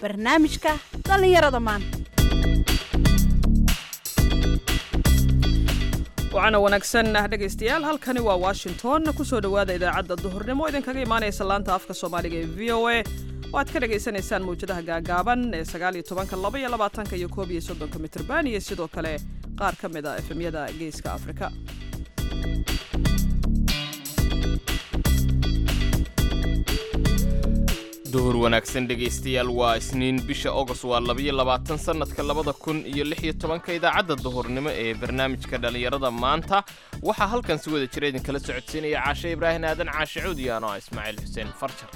barnaamijka dhallinyarada maanta waxaana wanaagsan ah dhegaystayaal halkani waa washington kusoo dhowaada idaacadda duhurnimo idinkaga imaanaysa laanta afka soomaaliga ee v o a oo aad ka dhagaysanaysaan mawjadaha gaagaaban ee sagaaliyo tobanka laba iyo labaatanka iyo koob iyo soddonka mitrban iyo sidoo kale qaar ka mid a efemyada geeska afrika duhur wanaagsan dhegaystayaal waa isniin bisha ogos waa labayo labaatan sannadka labada kun iyo lix iyo tobanka idaacadda duhurnimo ee barnaamijka dhallinyarada maanta waxaa halkan si wada jira idinkala socodsiinaya caashe ibraahim aadan caashe cuud iyo ano ah ismaaciil xuseen farjar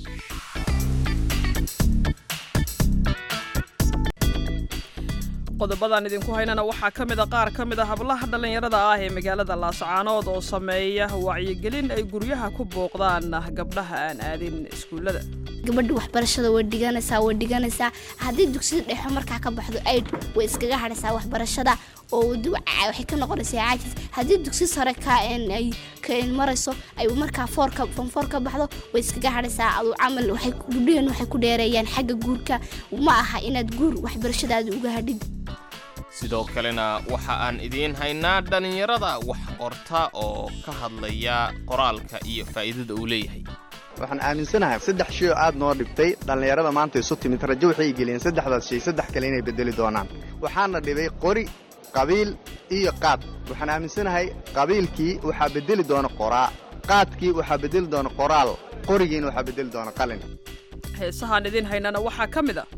qodobadan idinku haynana waxaa ka mid a qaar ka mid a hablaha dhallinyarada ah ee magaalada laascaanood oo sameeya wacyigelin ay guryaha ku booqdaan gabdhaha aan aadin iskuullada gabadha waxbarashada way dhiganaysaa way dhiganaysaa haddii dugsida dhexo markaa ka baxdo aid way iskaga hadhaysaa waxbarashada oo waxay ka noqonaysaa caajis haddii dugsi sare ka marayso ay markaa foorka fonfoor ka baxdo way iskaga hadhaysaa adu camal waxay gudhaheen waxay ku dheereeyaan xagga guurka ma aha inaad guur waxbarashadaada uga hadhid sidoo kalena waxa aan idiin haynaa dhallinyarada wax qorta oo ka hadlaya qoraalka iyo faa'iidada uu leeyahay waxaan aaminsanahay saddex shay oo aad noo dhibtay dhallinyarada maanta isu timid rajo waxay geliyeen saddexdaas shay saddex kale inay beddeli doonaan waxaana dhibay qori qabiil iyo qaad waxaan aaminsanahay qabiilkii waxaa beddeli doona qoraa qaadkii waxaa beddeli doona qoraal qorigiina waxaa beddeli doona qalin heesahaan idiin haynana waxaa ka mid a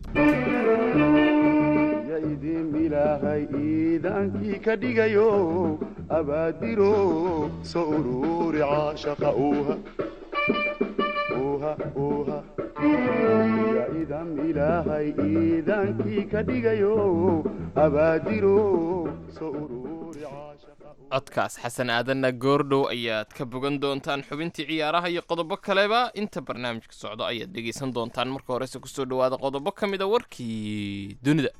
idin ilaahay iidaankii ka dhigayo abaadiro soo uruuri caashaqa uuha uuha uuha ya idan ilaahay iidaankii ka dhigayo abaadiro soo uruuri caashaqa codkaas xasan aadanna goordhow ayaad ka bogan doontaan xubintii ciyaaraha iyo qodobo kaleba inta barnaamijka socdo ayaad dhegaysan doontaan marka horese kusoo dhowaada qodobo ka mid a warkii dunida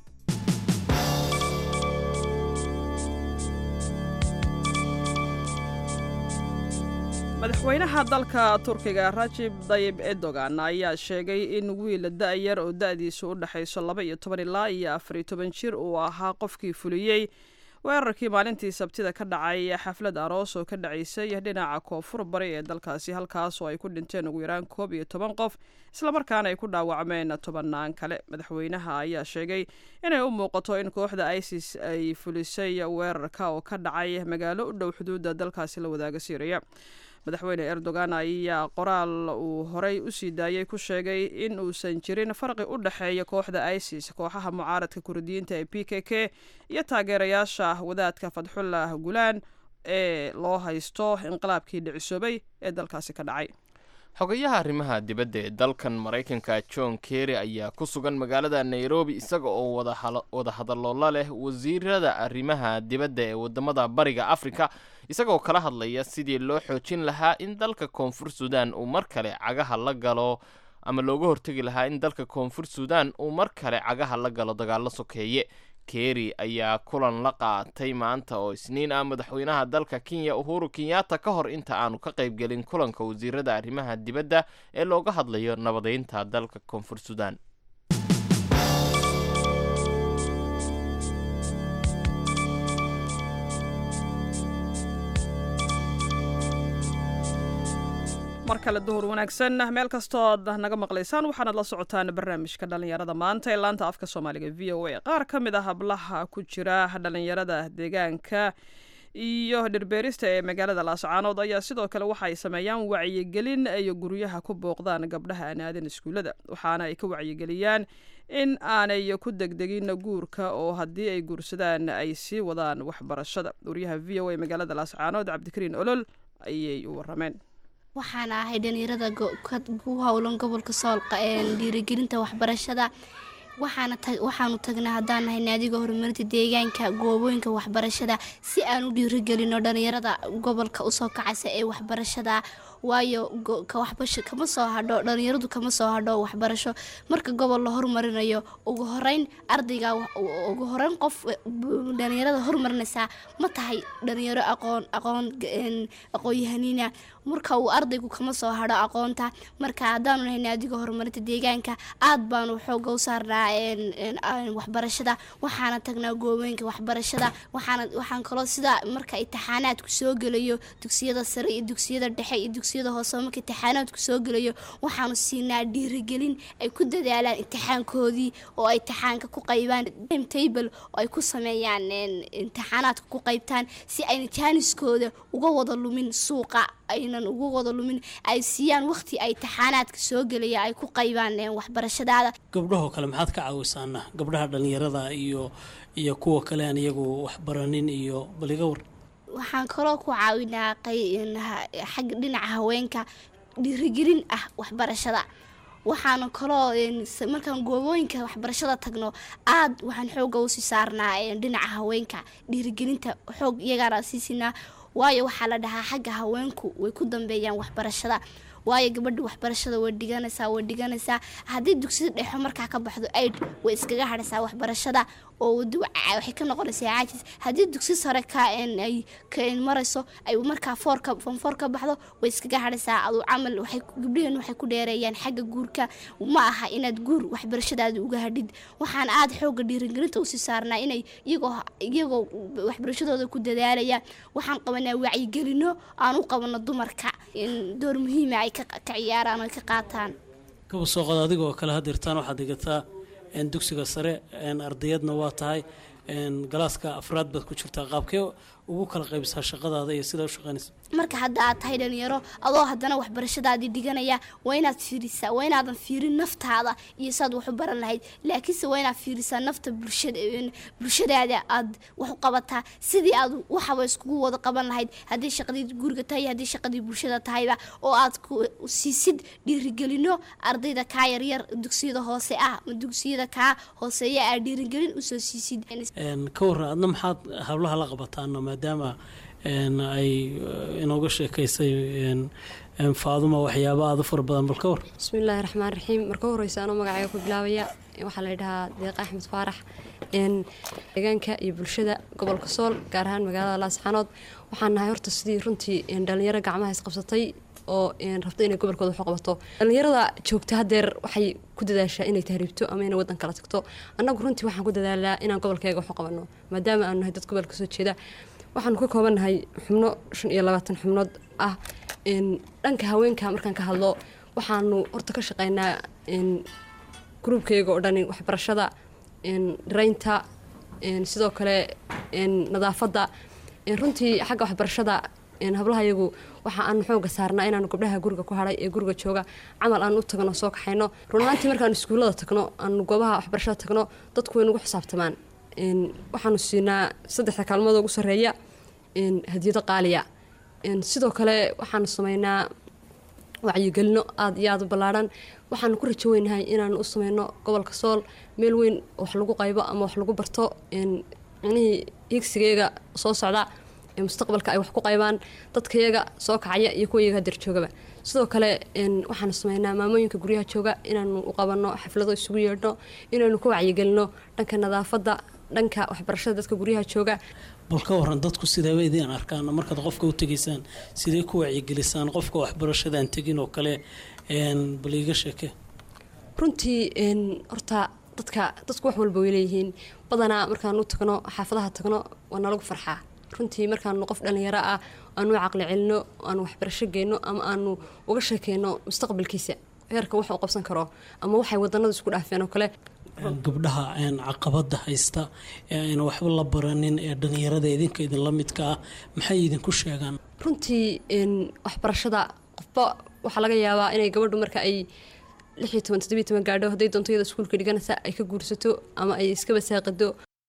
madaxweynaha dalka turkiga rajib dayib erdogan ayaa sheegay in wiil da'yar oo da'diisu u dhexayso laba iyo toban ilaa iyo afariyo toban jir uu ahaa qofkii fuliyey weerarkii maalintii sabtida ka dhacay xaflad aroos oo ka dhacaysay dhinaca koonfur bari ee dalkaasi halkaas oo ay ku dhinteen ugu yaraan koob iyo toban qof islamarkaana ay ku dhaawacmeen tobannaan kale madaxweynaha ayaa sheegay inay u muuqato in kooxda isis ay fulisay weerarka oo ka dhacay magaalo u dhow xuduudda dalkaasi la wadaaga siiriya madaxweyne erdogan ayaa qoraal uu horey u sii daayey ku sheegay in uusan jirin farqi u dhexeeya kooxda isis kooxaha mucaaradka kurdiyiinta ee p k k iyo taageerayaasha wadaadka fadxullah gulaan ee loo haysto inqilaabkii dhicisoobay ee dalkaasi ka dhacay xogayaha arrimaha dibadda ee dalkan maraykanka john kerry ayaa ku sugan magaalada nairobi isaga oo wada hadalloola leh wasiirada arrimaha dibadda ee wadamada bariga afrika isagoo kala hadlaya sidii loo xoojin lahaa in dalka koonfur suudaan uu mar kale cagaha la galo ama looga hortegi lahaa in dalka koonfur suudaan uu mar kale cagaha la galo dagaallo sokeeye kerry ayaa kulan la qaatay maanta oo isniin ah madaxweynaha dalka kenya uhuru kenyatta ka hor inta aanu ka qaybgelin kulanka wasiirada arrimaha dibadda ee looga hadlayo nabadeynta dalka koonfur suudaan mar kale duhur wanaagsan meel kastoo ad naga maqlaysaan waxaanad la socotaan barnaamijka dhallinyarada maanta ee laanta afka soomaaliga v o a qaar ka mid a hablaha ku jira dhallinyarada deegaanka iyo dhirbeerista ee magaalada laascaanood ayaa sidoo kale waxa ay sameeyaan wacyigelin ay guryaha ku booqdaan gabdhaha aan aadan iskuullada waxaana ay ka wacyigeliyaan in aanay ku degdegin guurka oo haddii ay guursadaan ay sii wadaan waxbarashada wariyaha v o a magaalada laascaanood cabdikariin olol ayay u warameen waxaana ahay dhalinyarada ku howlan gobolka sool dhiirigelinta waxbarashada waxaanu tagnaa haddaan nahay naadiga horumarinta deegaanka goobooyinka waxbarashada si aan u dhiirigelino dhalinyarada gobolka usoo kacaysa ee waxbarashada waayo go- ka waxbasho kama soo hadho dhalinyaradu kama soo hadho waxbarasho marka gobol la hormarinayo ugu horeyn ardayga wa- u- ugu horeyn qof eh, bu- dhalinyarada hormarinaysaa ma tahay dhalinyaro aqoon aqoon een, aqoon-yahaniina marka uu ardaygu kama soo hadho aqoonta marka haddaanu nahay naadiga horumarinta deegaanka aad baanu xooga u saarnaa een, een, een, waxbarashada waxaana tagnaa goobooyinka waxbarashada waxaana waxaan kaloo sida marka imtixaanaadku soo gelayo dugsiyada sare iyo dugsiyada dhexe iyo dugsiyada hoose marka imtixaanaadku soo gelayo waxaanu siinaa dhiirigelin ay ku dadaalaan imtixaankoodii oo ay imtixaanka ku qaybaan timetable oo ay ku sameeyaan een, imtixaanaadka ku qaybtaan si ayna jaaniskooda uga wada lumin suuqa aynan uga wada lumin ay siiyaan waqti ay imtixaanaadka soo gelaya ay ku qaybaan een, waxbarashadaada gabdhahoo kale maxaad ka caawisaana gabdhaha dhallinyarada iyo iyo kuwa kale aan iyagu waxbaranin iyo baliga war waxaan kaloo ku caawinaa qay- een, ha- xagga dhinaca haweenka dhiirigelin ah waxbarashada waxaana kaloo een, s- markaan goobooyinka waxbarashada tagno aad waxaan xooga usii saarnaa een, dhinaca haweenka dhiirigelinta xoog iyagaana sii siinaa waayo waxaa la dhahaa xagga haweenku way ku dambeeyaan waxbarashada waayo gabadha waxbarashada way dhiganaysaa way dhiganaysaa haddii dugsida dhexo markaa ka baxdo aid way iskaga hadhaysaa waxbarashada oo wadi wa- waxay ka noqonaysaa caajis haddii dugsi sare ka een ay ka een marayso ay markaa foorka fonfoor ka baxdo way iskaga hadhaysaa aduu camal waxay ku- gabdhaheen waxay ku dheereeyaan xagga guurka ma aha inaad guur waxbarashadaada uga hadhid waxaan aad xooga dhiirigelinta usii saarnaa inay iyagoo iyagoo waxbarashadooda ku dadaalaya waxaan qabanaa wacyigelino aan u qabano dumarka in door muhiima ay ka ka ciyaaraan oo ay ka qaataan kaba soo qod adigoo kale hadirtaan waxaad dhigataa een, dugsiga sare een, ardayadna waa tahay een, galaaska afraad baad ku jirtaa qaabkee ugu kala qaybisaa shaqadaada iyo sidaa u shaqaynaysa marka hadda aad tahay dhalinyaro adoo haddana waxbarashadaadii dhiganaya waa inaad fiirisaa waa inaadan fiirin naftaada iyo saad wax u baran lahayd laakiinse waa inaad fiirisaa nafta bulshada een, bulshadaada aad wax u qabataa sidii aad waxaba iskugu wada qaban lahayd haddii shaqadii guriga tahay haddii shaqadii bulshada tahayba oo aad ku siisid dhiirigelino ardayda kaa yaryar dugsiyada hoose ah ama dugsiyada kaa hooseeya aad dhiirigelin usoo siisid Een, ka warran adna maxaad hablaha la qabataana maadaama een, ay eh, inooga sheekaysay een, een, faaduma waxyaaba aada u fara badan bal ka war bismillaahi raxmaan raxiim marka u horeysa anoo magacayga ku bilaabaya waxaa la yidhahaa deeq axmed faarax een, deegaanka iyo bulshada gobolka sool gaar ahaan magaalada laasxanood waxaan nahay horta sidii runtii een, dhalinyaro gacmaha isqabsatay oo een, rabta inay gobolkooda wax u qabato dhalinyarada joogta hadeer waxay ku dadaashaa inay tahriibto ama inay wadan kala tagto annagu runtii waxaan ku dadaalaa inaan gobolkayga wax u qabano maadaama aanu nahay dad gobolka soo jeeda waxaanu ka koobannahay xubno shan iyo labaatan xubnood ah een, dhanka haweenka markaan ka hadlo waxaanu horta ka shaqeynaa een, gruubkayga oo dhani waxbarashada een, dhiraynta een, sidoo kale een, nadaafadda een, runtii xagga waxbarashada een, hablahayagu waxa aanu xooga saarnaa inaanu gabdhaha guriga ku hadhay ee guriga jooga camal aan u tagno soo kaxayno runaantii markaanu iskuullada tagno aanu goobaha waxbarashada tagno dadku way nagu xisaabtamaan een, waxaanu siinaa saddexda kaalmood ugu sarreeya een, hadiyado qaaliya een, sidoo kale waxaanu sameynaa wacyigelino aada iyo aada u ballaadhan waxaanu ku rajo weynahay inaanu u sameyno gobolka sool meel weyn oo wax lagu qaybo ama wax lagu barto een, micnihii higsigayga soo socda ee mustaqbalka ay wax ku qaybaan dadkayaga soo kacaya iyo kuwa iyaga hadeer joogaba sidoo kale een, waxaanu sameynaa maamooyinka guryaha jooga inaanu u qabanno xaflado isugu yeedhno inaanu ka wacyigelino dhanka nadaafadda dhanka waxbarashada dadka guryaha jooga bal ka waran dadku sideeba idiin arkaan markaad qofka u tegaysaan sidee ku wacyigelisaan qofka waxbarashadaan tegin oo kale een, bal iiga sheeke runtii een, horta dadka dadku wax walba way leeyihiin badanaa markaan u tagno xaafadaha tagno waa nalagu farxaa runtii markaanu qof dhalinyaro ah aanu u caqli celino aanu waxbarasho geyno ama aanu uga sheekeyno mustaqbalkiisa heerka wax uu qabsan karo ama waxay wadanadu isku dhaafeen oo kale gabdhaha een, caqabada haysta ee ayna waxba la baranin ee dhalinyarada idinka idinla midka ah maxay idinku sheegaan runtii een, waxbarashada qofba waxaa laga yaabaa inay gabadhu marka ay lix iyo toban toddobiyo toban gaadho hadday doonto iyada iskuulka dhiganaysa ay ka guursato ama ay iska basaaqido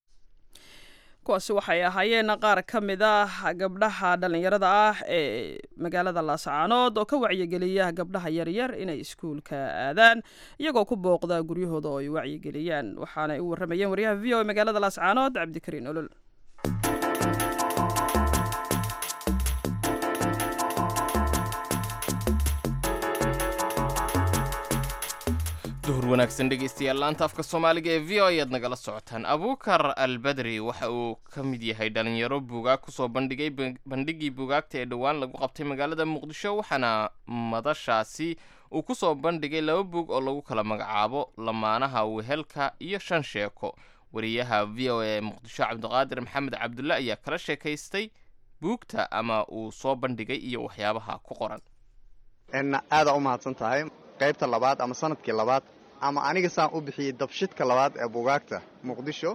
kuwaasi waxay ahaayeen qaar ka mid ah gabdhaha dhallinyarada ah ee magaalada laascaanood oo ka wacyigeliya gabdhaha yaryar inay iskuulka aadaan iyagoo ku booqda guryahooda oo ay wacyigeliyaan waxaanay u warramayeen waryaha v o e magaalada laascaanood cabdikariin olol duhur wanaagsan dhegaystayaal laanta afka soomaaliga ee v o ayaad nagala socotaan abuukar albadri waxa uu ka mid yahay dhalinyaro buugaag kusoo bandhigay bandhigii buugaagta ee dhowaan lagu qabtay magaalada muqdisho waxaana madashaasi uu kusoo bandhigay laba buug oo lagu kala magacaabo lamaanaha wehelka iyo shan sheeko wariyaha v o a ee muqdisho cabdiqaadir maxamed cabdulle ayaa kala sheekaystay buugta ama uu soo bandhigay iyo waxyaabaha ku qoran aada u mahadsan tahay qaybta labaad ama sanadkii labaad ama aniga saan u bixiyey dabshidka labaad ee buugaagta muqdisho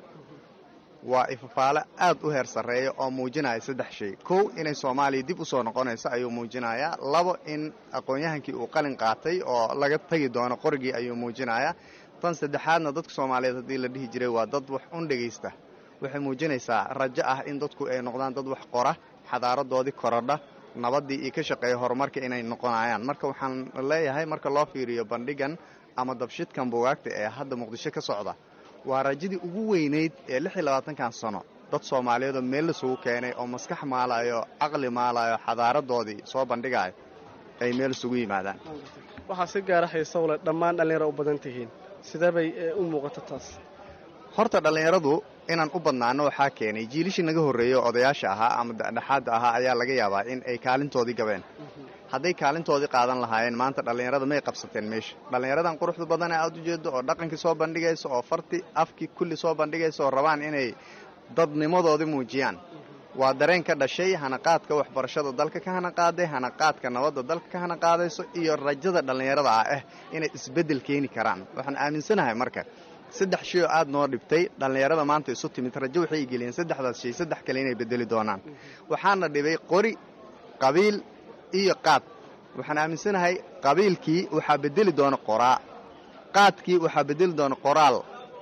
waa ifafaale aad u heer sarreeya oo muujinaya saddex shay kow inay soomaaliya dib u soo noqonayso ayuu muujinayaa labo in aqoon-yahankii uu qalin qaatay oo laga tegi doono qorigii ayuu muujinayaa tan saddexaadna dadka soomaaliyeed haddii la dhihi jiray waa dad wax un dhegaysta waxay muujinaysaa rajo ah in dadku ay noqdaan dad wax qora xadaaradoodii korodha nabaddii iyo ka shaqeeya horumarka inay noqonayaan marka waxaan leeyahay marka loo fiiriyo bandhigan ama dabshidkan buugaagta ee hadda muqdisho ka socda waa rajadii ugu weynayd ee lix iyo labaatankan sano dad soomaaliyeedoo meel lasugu keenay oo maskax maalayo caqli maalayo xadaaradoodii soo bandhigayo ay meel isugu yimaadaan waxaa si gaara xiiso leh dhammaan dhallinyaro u badan tihiin sidee bay u muuqato taas horta dhallinyaradu inaan u badnaano waxaa keenay jiilishii naga horreeyo odayaasha ahaa ama dhexaadda ahaa ayaa laga yaabaa in ay kaalintoodii gabeen hadday kaalintoodii qaadan lahaayeen maanta dhallinyarada may qabsateen meesha dhallinyaradan quruxda badan ee aad u jeedo oo dhaqankii soo bandhigaysa oo farti afkii kulli soo bandhigaysa oo rabaan inay dadnimadoodii muujiyaan waa dareen ka dhashay hanaqaadka waxbarashada dalka ka hanaqaaday hanaqaadka nabadda dalka ka hanaqaadayso iyo rajada dhallinyarada ah ah inay isbeddel keeni karaan waxaan aaminsanahay marka saddex shay oo aad noo dhibtay dhallinyarada maanta isu timid rajo waxay geliyeen saddexdaas shay saddex kale inay bedeli doonaan waxaana dhibay qori qabiil iyo qaad waxaan aaminsanahay qabiilkii waxaa bedeli doona qoraa qaadkii waxaa bedeli doona qoraal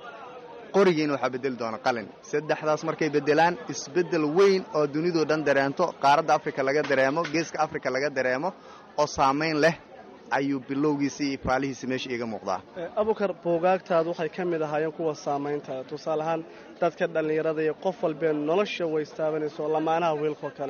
qorigiina waxaa bedeli doona qalin saddexdaas markay beddelaan isbeddel weyn oo dunidoo dhan dareento qaaradda afrika laga dareemo geeska afrika laga dareemo oo saamayn leh ayuu bilowgiisa iyo faalihiisa meesha iiga muuqdaa abukar buugaagtaadu waxay ka mid ahaayeen kuwa saamayntaada tusaale ahaan dadka dhallinyarada iyo qof walbee nolosha waystaabanayso lamaanaha wiilkoo kale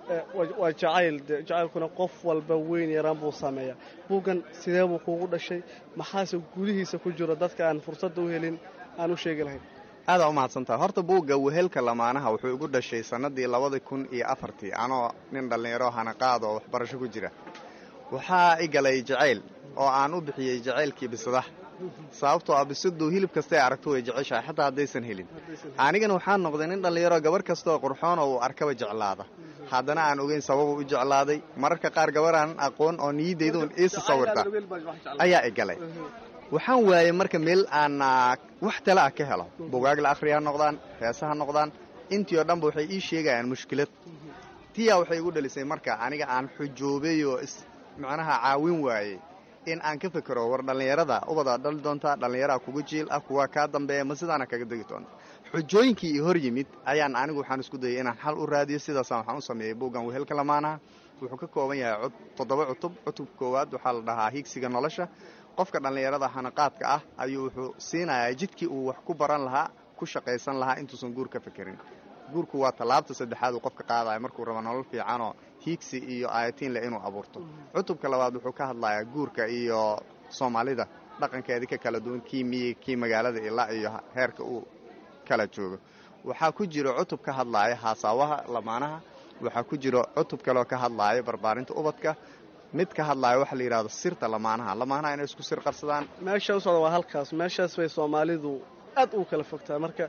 waa jacayl de jacaylkuna qof walba weyn yaraan buu sameeyaa buuggan sidee buu kuugu dhashay maxaase gudihiisa ku jiro dadka aan fursadda u helin aan u sheegi lahayn aadaa u mahadsantaha horta buugga wehelka lamaanaha wuxuu igu dhashay sannaddii labadii kun iyo afartii anoo nin dhallinyaro hanaqaad oo waxbarasho ku jira waxaa i galay jacayl oo aan u bixiyey jacaylkii bisadaha sababtoo ah bisaddu hilib kastay aragto way jeceshahay xataa haddaysan helin anigana waxaa noqday nin dhallinyaro gabarh kastaoo qurxoon oo uu arkaba jeclaada haddana aan ogeyn sababuu u jeclaaday mararka qaar gabaraan aqoon oo niyaddayduun iisa sawirta ayaa i galay waxaan waayey marka meel aan wax tale ah ka helo bugaag la akhriya ha noqdaan heese ha noqdaan intii oo dhanba waxay ii sheegayaan mushkilad tiyaa waxay igu dhalisay marka aniga aan xujoobay oo macnaha caawin waayey in aan ka fekero war dhallinyarada ubadaa dhali doontaa dhallinyaraha kuga jiil ah kuwa kaa dambeeya ma sidaana kaga degi doonta xujooyinkii i hor yimid ayaan anigu waxaan isku dayay inaan xal u raadiyo sidaasaan waxaan u sameeyey buuggan wehelka lamaanaha wuxuu ka kooban yahay toddoba cutub cutubka koowaad waxaa la dhahaa higsiga nolosha qofka dhallinyarada hanaqaadka ah ayuu wuxuu siinayaa jidkii uu wax ku baran lahaa ku shaqaysan lahaa intuusan guur ka fekerin guurku waa tallaabta saddexaad uu qofka qaadaya markuu rabo nolol fiicanoo hiigsi iyo aayatiin leh inuu abuurto cutubka labaad wuxuu ka hadlayaa guurka iyo soomaalida dhaqankeedii ka kala duwan kii miyi kii magaalada ilaa iyo heerka uu kala joogo waxaa ku jiro cutub ka hadlaaya haasaawaha lamaanaha waxaa ku jiro cutub kaleoo ka hadlaaya barbaarinta ubadka mid ka hadlaaya waxaa la yidhahdo sirta lamaanaha lamaanaha inay isku sir qarsadaan meesha u socda waa halkaas meeshaas bay soomaalidu aad ugu kala fogtaa marka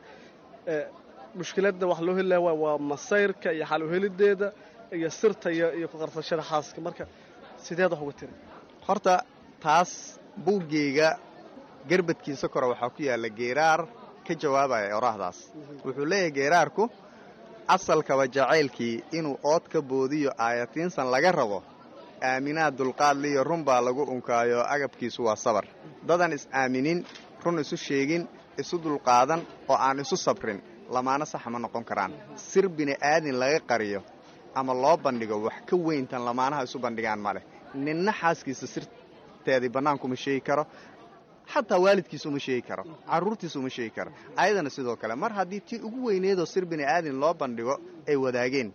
mushkiladda wax loo heli laha waa masayrka iyo xal uhelideeda iyo sirta iyo ku qarsashada xaaska marka sideed wax uga tiri horta taas buuggeyga garbadkiisa kore waxaa ku yaalla geeraar ka jawaabaya oraahdaas wuxuu leeyahay geeraarku asalkaba jacaylkii inuu ood ka boodiyo aayatiinsan laga rabo aaminaad dulqaadliyo run baa lagu unkaayo agabkiisu waa sabar dadan is aaminin run isu sheegin isu dulqaadan oo aan isu sabrin lamaano saxa ma noqon karaan sir bini'aadin laga qariyo ama loo bandhigo wax ka weyntan lamaanaha isu bandhigaan ma leh ninna xaaskiisa sirteedii bannaankuma sheegi karo xataa waalidkiisa uma sheegi karo carruurtiisa uma sheegi karo ayadana sidoo kale mar haddii tii ugu weyneedoo sir bini'aadin loo bandhigo ay wadaageen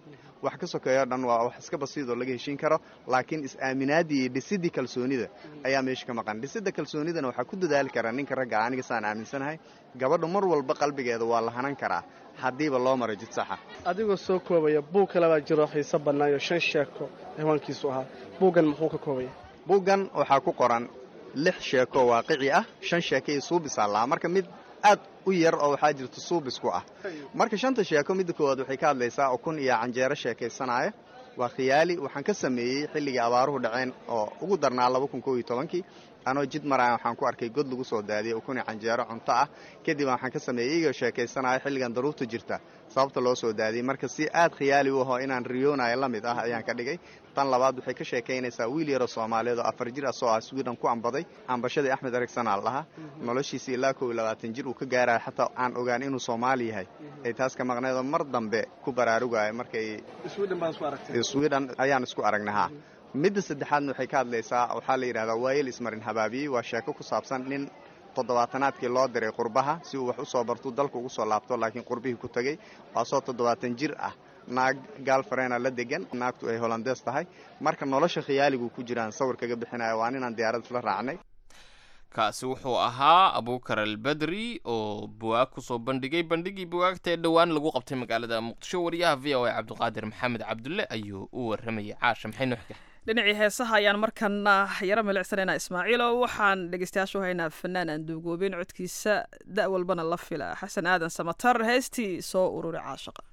wax ka sokeeyo dhan waa wax iska basiidoo laga heshiin karo laakiin is-aaminaadii iyo dhisidii kalsoonida ayaa meesha ka maqan dhisida kalsoonidana waxaa ku dadaali karaa ninka ragga aniga saan aaminsanahay gabadha mar walba qalbigeeda waa la hanan karaa haddiiba loo maro jid saxa adigoo soo koobaya buug kale baa jiro xiise bannaayo shan sheeko ciwaankiisu ahaa buuggan muxuu ka koobaya buuggan waxaa ku qoran lix sheeko waaqici ah shan sheeko iyo suubisaa lahaa marka mid aad u yar oo waxaa jirta suubisku ah marka shanta sheeko midda koowaad waxay ka hadlaysaa ukun iyo canjeero sheekaysanaya waa khiyaali waxaan ka sameeyey xilligii abaaruhu dhaceen oo ugu darnaa laba kun kow iyo tobankii anoo jid maraya waxaan ku arkay god lagu soo daadiyey ukun iyo canjeero cunto ah kadib waxaan ka sameeyey iyagoo sheekaysanaya xilligan daruurta jirta sababta loo soo daadiyey marka si aad khiyaali u aho inaan riyoonayo la mid ah ayaan ka dhigay tan labaad waxay ka sheekaynaysaa wiil yaroo soomaaliyeed oo afar jir asoo ah swidhan ku ambaday ambashadii axmed erigsanal lahaa noloshiisa ilaa kow iyo labaatan jir uu ka gaaraya xataa aan ogaan inuu soomaali yahay ay taas ka maqneedoo mar dambe ku baraarugayo markay swidhan ayaan isku aragnay ha midda saddexaadna waxay ka hadlaysaa waxaa la yidhahdaa waayel ismarin habaabiyey waa sheeko ku saabsan nin toddobaatanaadkii loo diray qurbaha si uu wax u soo bartuu dalka ugu soo laabto laakiin qurbihii ku tegey waasoo toddobaatan jir ah naag gaalfareena la degan naagtu ay holandees tahay marka nolosha khiyaaligu ku jiraan sawir kaga bixinaya waa ninaan diyaarad isla raacnay kaasi wuxuu ahaa abuukar albedri oo buwaag kusoo bandhigay bandhigii buwaagta ee dhowaan lagu qabtay magaalada muqdisho wariyaha v o a cabdiqaadir maxamed cabdulle ayuu u waramayay caasha maxay noo xigay dhinacii heesaha ayaan markana yaro milicsanaynaa ismaaciilo waxaan dhegeystayaashu haynaa fanaan aan duugoobin codkiisa da' walbana la fila xasan aadan samatar heestii soo ururi caashaqa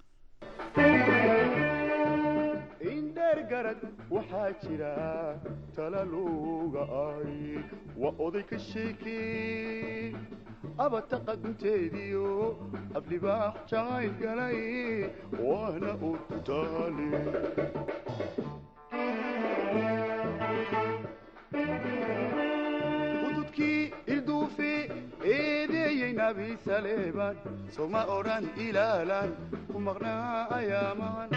indheergarad waxaa jira talaluga ay waa oday ka sheekee abataqa gunteediyo ablibaax jacayl galay waana urtaale ududkii ilduufe eedeeyey nabi saleeban soma odhan ilaalan ku maqnaa ayaamahan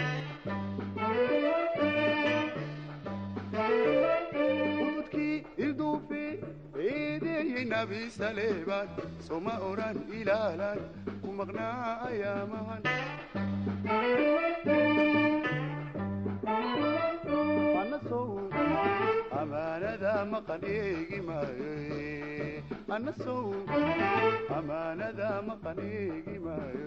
ududkii ilduufe eedeeyey nabi saleeban soma odhan ilaalan ku maqnaa ayaamahan anasow amaanada maqan eegi maayo anasow amaanada maqan eegi maayo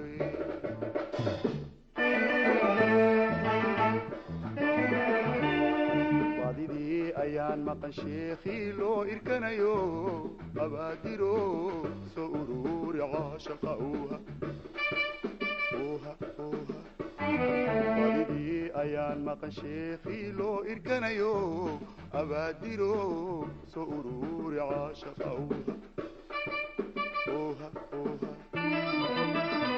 badidii ayaan maqan sheekhii loo irkanayo abaadiro soo ururi caashaqa uuha uuha uuha badidii ayaan maqan sheekhii loo irkanayo abaadiro soo ururi caashaqa uuha uuha uuha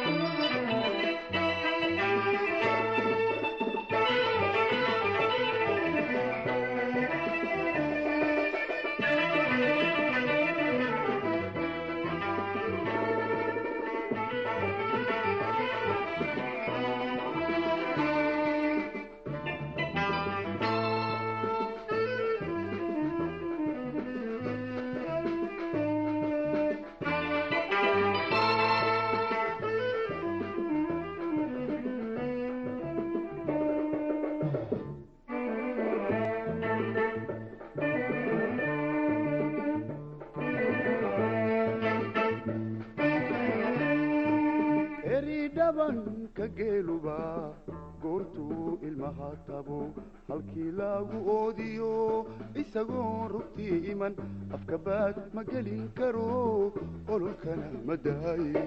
eridhabanka geeluba goortuu ilmaha tabo halkii lagu oodiyo isagoo rugtii iman afkabaad ma gelin karo ololkana ma daaye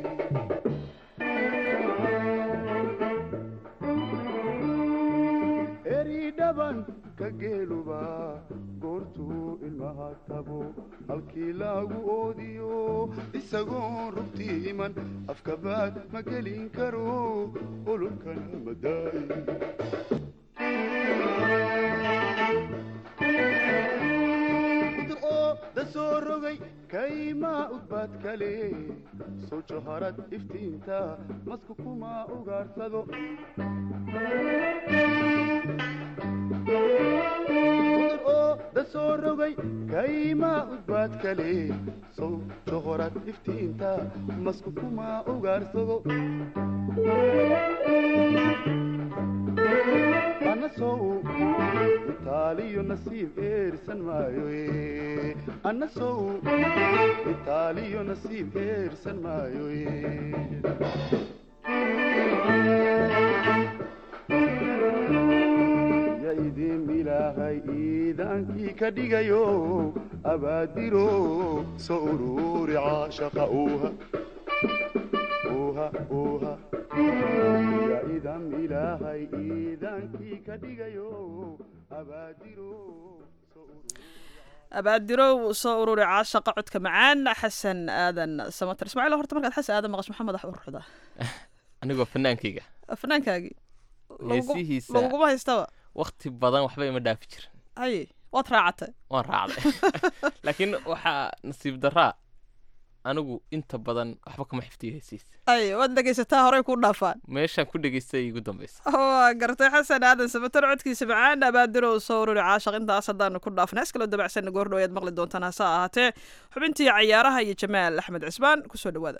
eridhabanka geeluba goortuu ilmaha tabo halkii lagu oodiyo isagoo rugtii iman afkabaad ma gelin karo ololkana ma daaye da soo rogay kaymaa udbaad kale soo jaharad iftiinta masku kuma ugaarsado da soo rogay kaymaa udbaad kale sow johorad iftiinta masku kuma ugaarsado sow itaaliyo nasiib eersan maayo anna sow itaaliyo nasiib eersan maayo ya idin ilaahay iidaankii ka dhigayo abaadiro soo uruuri caashaqa uuha uuha uuha ya idan ilaahay iidaankii ka dhigayo abaadiro abaadirow soo ururi caashaqa codka macaan xasan aadan samater ismaaciil horta markaad xasan aadan maqash maxaa madax u ruxdaa anigoo fanaankayga fanaankaagii heesihiisa laguguma haystaba wakti badan waxba ima dhaafi jirin haye waad raacatay waan raacday laakiin waxaa nasiib daraa anigu inta badan waxba kama xifdiyo heesihiisa haye waad dhegaysataa horey kuu dhaafaan meeshaan ku dhegaystay igu dambaysa waa gartay xasan aadan samater codkiisa macaan abaadirow soo ururi caashaq intaas haddaanu ku dhaafna hees kaloo dabacsanna goordhow ayaad maqli doontaan hase ahaatee xubintii cayaaraha iyo jamaal axmed cismaan kusoo dhawaada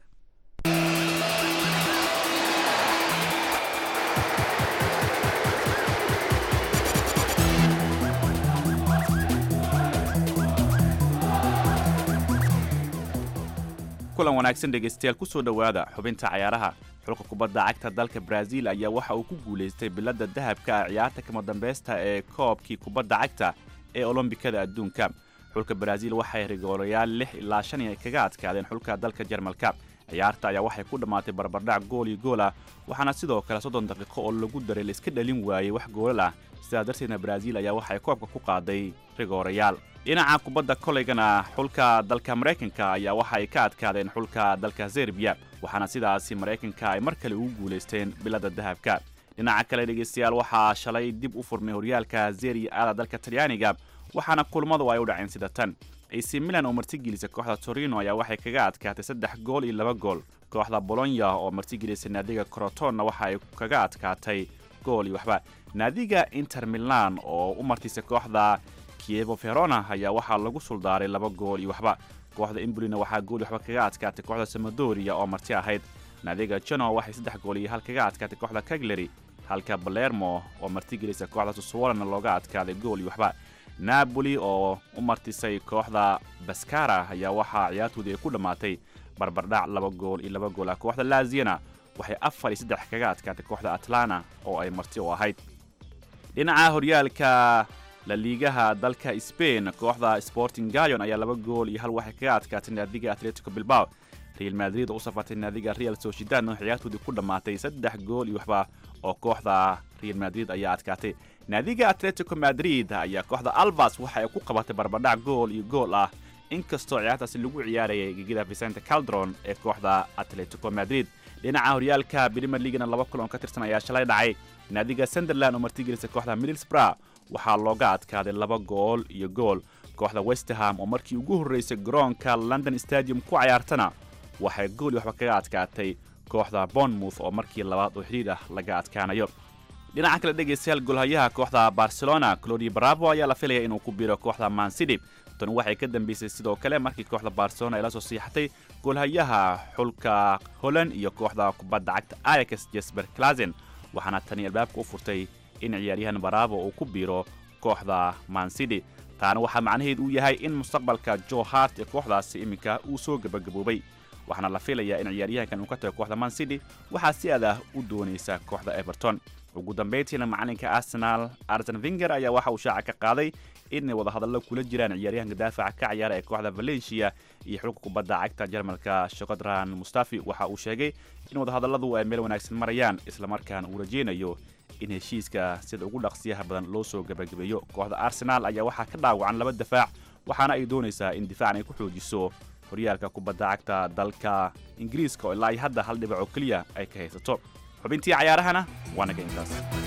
kulan wanaagsan dhegaystayaal ku soo dhowaada xubinta cayaaraha xulka kubadda cagta dalka brazil ayaa waxa uu ku guulaystay biladda dahabka ah ciyaarta kama dambaysta ee koobkii kubadda cagta ee olombikada adduunka xulka brazil waxay rigoolayaal lix ilaa shan ay kaga adkaadeen xulka dalka jarmalka ciyaarta ayaa waxay ku dhammaatay barbardhac gool iyo gool ah waxaana sidoo kale soddon daqiiqo oo lagu daray laiska dhalin waayey wax goolal ah sidaas darteedna brazil ayaa waxay koobka ku qaaday rigoorayaal dhinaca kubadda kolaygana xulka dalka maraykanka ayaa waxa ay ka adkaadeen xulka dalka serbiya waxaana sidaasi maraykanka ay mar kale ugu guulaysteen biladda dahabka dhinaca kale dhegaystayaal waxaa shalay dib u furmay horyaalka zeriya aada dalka talyaaniga waxaana kulmadu ay u dhaceen sida tan ac milan oo martigelisa kooxda torino ayaa waxay kaga adkaatay saddex gool iyo laba gool kooxda bolonya oo martigelisa naadiga crotonna waxa ay kaga adkaatay gool iyo waxba naadiga inter milan oo u martisa kooxda kievo verona ayaa waxaa lagu suldaaray laba gool iyo waxba kooxda imbolina waxaa gool iyo waxba kaga adkaatay kooxda samadoria oo marti ahayd naadiga jano waxay saddex gool iyo hal kaga adkaatay kooxda cagliary halka balermo oo martigelisa kooxda suswolana looga adkaaday gool iyo waxba napoli oo u martisay kooxda baskara ayaa waxaa ciyaartoodii ay ku dhammaatay barbardhac laba gool iyo laba gool ah kooxda laziana waxay afar iyo saddex kaga adkaatay kooxda atlana oo ay marti u ahayd dhinaca horyaalka la liigaha dalka sbain kooxda sporting gayon ayaa laba gool iyo hal waxay kaga adkaatay naadiga atletico bilbao real madrid oo u safartay naadiga real sociedad oo ciyaartoodii ku dhammaatay saddex gool iyo waxba oo kooxda real madrid ayaa adkaatay naadiga atletico madrid ayaa kooxda albas waxa ay ku qabatay barbadhac gool iyo gool ah inkastoo ciyaartaasi lagu ciyaarayay gegida vicente caldron ee kooxda atletico madrid dhinaca horyaalka brimer leagana laba kulan ka tirsan ayaa shalay dhacay naadiga sunderland oo martigelisa kooxda middlesbrough waxaa looga adkaaday laba gool iyo gool kooxda westerham oo markii ugu horraysay garoonka london stadium ku cayaartana waxay gool iyo waxba kaga adkaatay kooxda bournemouth oo markii labaad oo xidhiir ah laga adkaanayo dhinaca kale dhegaystayaal golhayaha kooxda barcelona clodi bravo ayaa la filaya inuu ku biiro kooxda mancity tan waxay ka dambeysay sidoo kale markii kooxda barcelona ay la soo siixatay golhayaha xulka holland iyo kooxda kubadda cagta ayax jesper clasen waxaana tani albaabka u furtay in ciyaaryahan baravo uu ku biiro kooxda mancity taana waxaa macnaheed uu yahay in mustaqbalka jo hart ee kooxdaasi iminka uu soo gebagaboobay waxaana la filayaa in ciyaaryahankan uu ka tago kooxda mancity waxaa si aad ah u doonaysa kooxda everton ugu dambayntiina macalinka arsenal arsen vinger ayaa waxa uu shaaca ka qaaday inay wadahadallo kula jiraan ciyaaryahanka daafaca ka ciyaara ee kooxda valencia iyo xulka kubadda cagta jarmalka shokodran mustafi waxa uu sheegay in wadahadalladu ay meel wanaagsan marayaan islamarkaana uu rajaynayo in heshiiska sida ugu dhaqsiyaha badan loo soo gebagabeeyo kooxda arsenaal ayaa waxaa ka dhaawacan laba dafaac waxaana ay doonaysaa in difaacan ay ku xoojiso horyaalka kubadda cagta dalka ingiriiska oo ilaa hadda hal dhibac oo keliya ay ka haysato xubintii cayaarahana waa naga intaas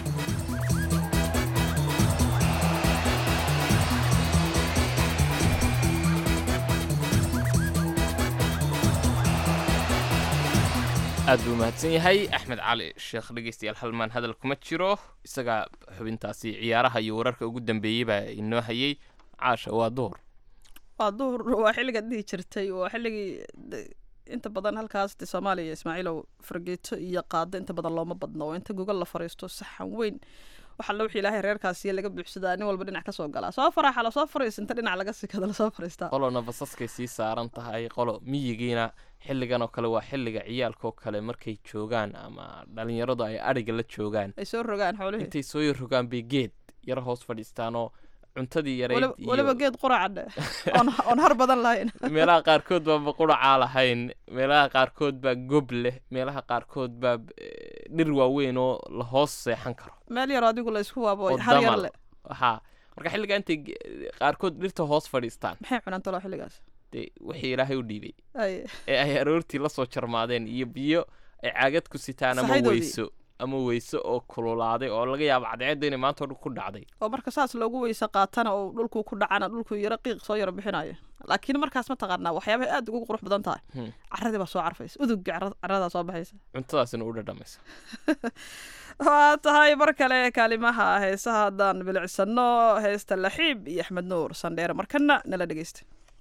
aad buu mahadsan yahay axmed cali sheekh dhegeystayaal halmaan hadal kuma jiro isaga xubintaasi ciyaaraha iyo wararka ugu dambeeyey baa inoo hayay caasha waa duhur waa duhur waa xilligaad dhihi jirtay waa xilligii de- inta badan halkaas de soomaaliya ismaaciilow fargeeto iyo qaado inta badan looma badno oo inta gogol la fariisto saxan weyn waxa la wixii ilaahay reerkaasiyo laga buuxsadaa nin walba dhinac ka soo galaa soo faraxa lasoo fariis inta dhinac laga sikada lasoo fariistaa qolona basaskay sii saaran tahay qolo miyigiina xilligan oo kale waa xilliga ciyaalkaoo kale markay joogaan ama dhalinyaradu ay adhiga la joogaan ay soo rogaan xoolihii intay soo yar rogaan bay geed yar hoos fadhiistaanoo cuntadii yareyd Waliba- iyo waliba geed quracadhe oon oon har badan lahayn meelaha qaarkood baa baquracaa lahayn meelaha qaarkood baa gob leh meelaha qaarkood baa eh, dhir waaweyn oo la hoos seexan karo meel yar adigu la isku waabo oo har yar damal le haa marka xilligaa intay ge- qaarkood dhirta hoos fadhiistaan maxay cunaan talo xilligaas dee wixii ilaahay u dhiibay ay ee ay aroortii la soo jarmaadeen iyo biyo ay caagad ku sitaan ama Saxaydoodii. weyso ama weyso oo kululaaday oo laga yaabo cadceedda inay maanta oo dhan ku dhacday oo marka saas loogu weyse qaatana oo dhulku ku dhacana dhulku yaro qiiq soo yaro bixinayo laakiin markaas ma taqaanaa waxyaabahay aad ugu qurux badan tahay Hmm. caradii baa soo carfaysa udugga cara- caradaa soo baxaysa cuntadaasina u dhadhamaysa waa tahay mar kale kaalimaha heesaha haddaan bilicsano heesta laxiib iyo axmed nuur sandheere markana nala dhegeysta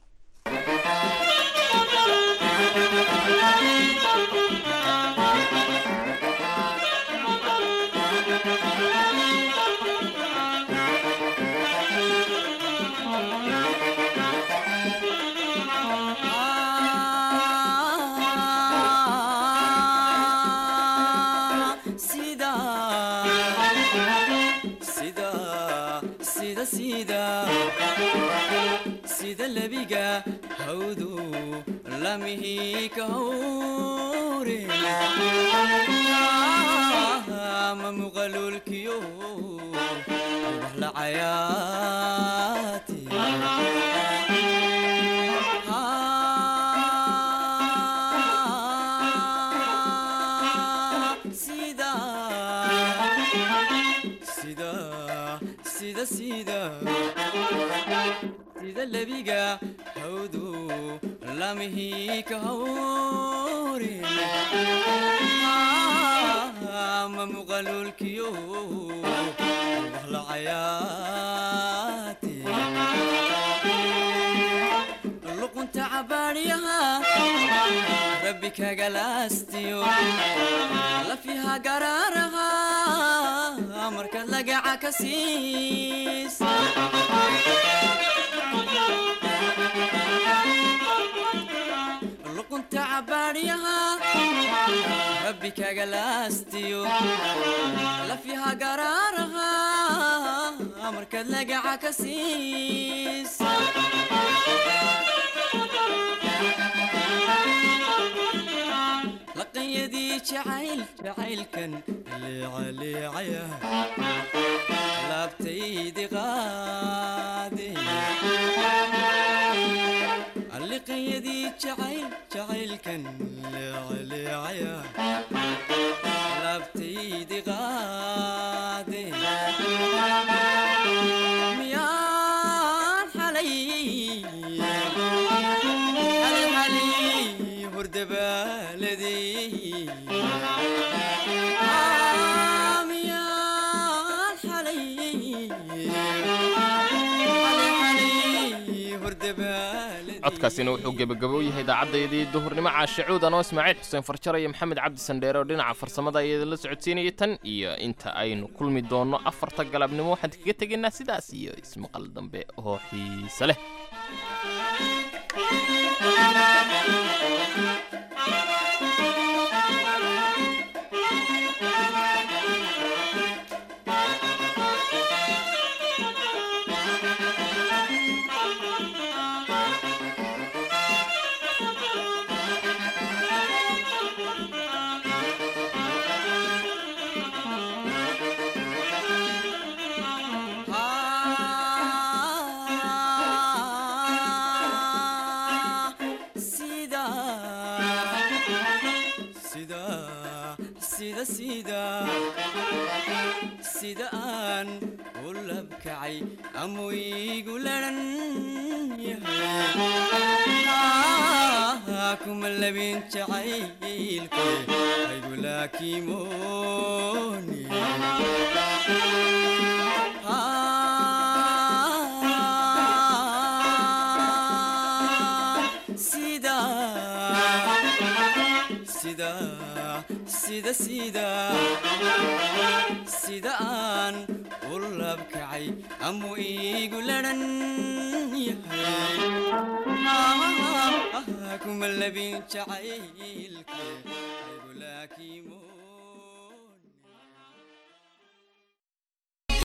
sida sida sida sida sida lebiga hawdu lamihi ka hawre ma muqalulkiyo wax la cayaati sida sida sida sida sida lebiga hawdu lamihi ka hawre ma muqalulkiyo wax la cayaati luqunta cabaadhiyaha rabbi kagalaastiyo lafiha garaaraha markaad lagaca ka siis luqunta cabaadhiyaha rabbi kagalaastiyo lafiha garaaraha markaad lagaca ka siis laqanyadii jacayl jacaylkan leecaleecaya laabtaydi qaade liqanyadii jacayl jacaylkan leecaleecaya laabtaydi qaade miyaan xalay xalay xalay hordabaaladey miyaan xalay xalay xalay hordabaaladey codkaasina wuxuu gebagabo u yahay idaacaddaydii duhurnimo caashacuud anoo ismaaciil xuseen farjaro iyo maxamed cabdi sandheere oo dhinaca farsamada ayada la socodsiinaya tan iyo inta aynu kulmi doonno afarta galabnimo waxaan kaga tegaynaa sidaas iyo ismaqal dambe oo xiise leh sida sida sida sida sida aan u labkacay ama igu laran yahay kuma labin jacaylke aygu laakimooni sida sida sida sida sida aan ulabkacay amuu iigu ladhan yahay kuma labin jacaylke aygu laakiimo